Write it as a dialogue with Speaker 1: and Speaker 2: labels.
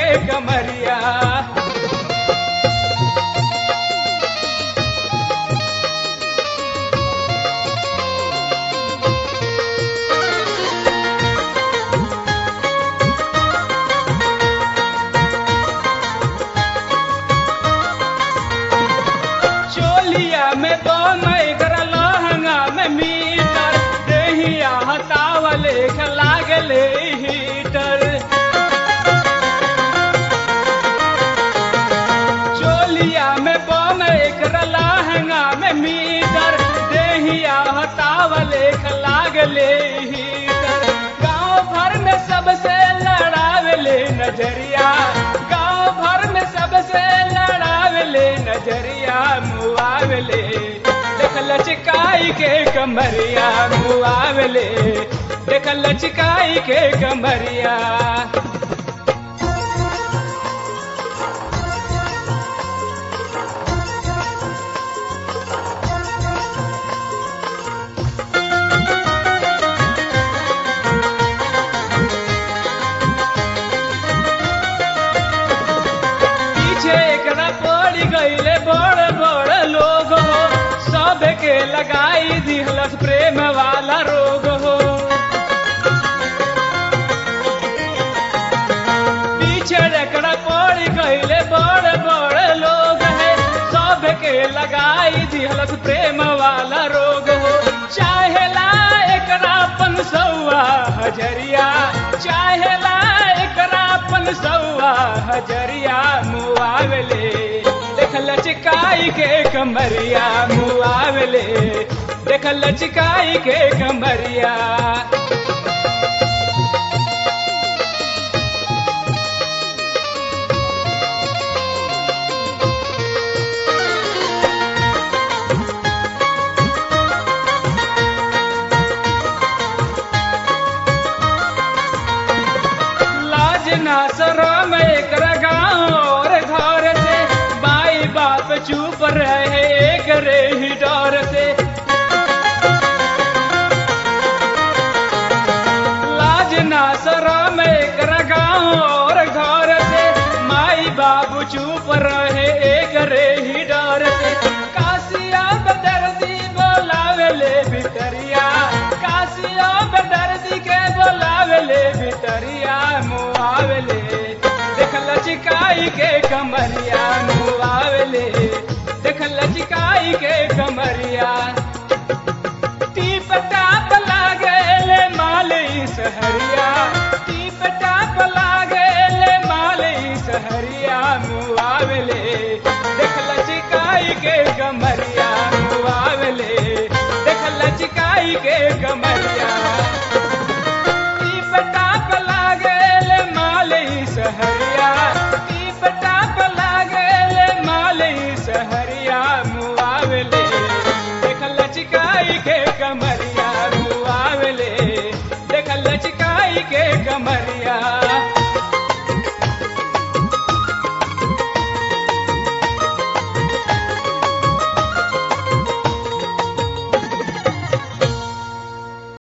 Speaker 1: के कमरिया चोलिया में दोन एकर लहंगा में मीटर देहिया हतावले लागले हीटर चोलिया में बम एकर लहंगा में मीटर देहिया हतावले लागले हीटर गांव भर में सबसे लड़ावले नजरिया गांव भर में सबसे लड़ावले नजरिया मुआवले देख लचकाई के कमरिया मुआवले देख लचकाई के कमरिया पीछे एकरा पड़ गईले बड़ बड़ लोग हो सब के लगाई दिहलस प्रेम वाला रोग हो पीछे एकरा पड़ गईले बड़ बड़ लोग है सब के लगाई दिहलस प्रेम वाला रोग हो चाहेला एकरा पन सौआ हजरिया चाहेला एकरा पन सौआ हजरिया मुआवले देख लचकाई के कमरिया मुआवले देख लचकाई के कमरिया लाज ना शरम एकरा गाँव और घर से बाई बाप चुप रहे एक रे ही डर से लाज ना शरम एकरा गाँव और घर से माई बाबू चुप रहे एक रे ही डर से कासिया बदर्दी बोलावेले भितरिया कासिया बदर्दी के बोलावेले भितरिया मुआवले देख लचकाई के कमरिया मुआवले देख लचकाई के कमरिया टीप टाप लागेले माली सहरिया टीप टाप लागेले माली सहरिया मुआवले देख लचकाई के कमरिया मुआवले देख लचकाई के कमरिया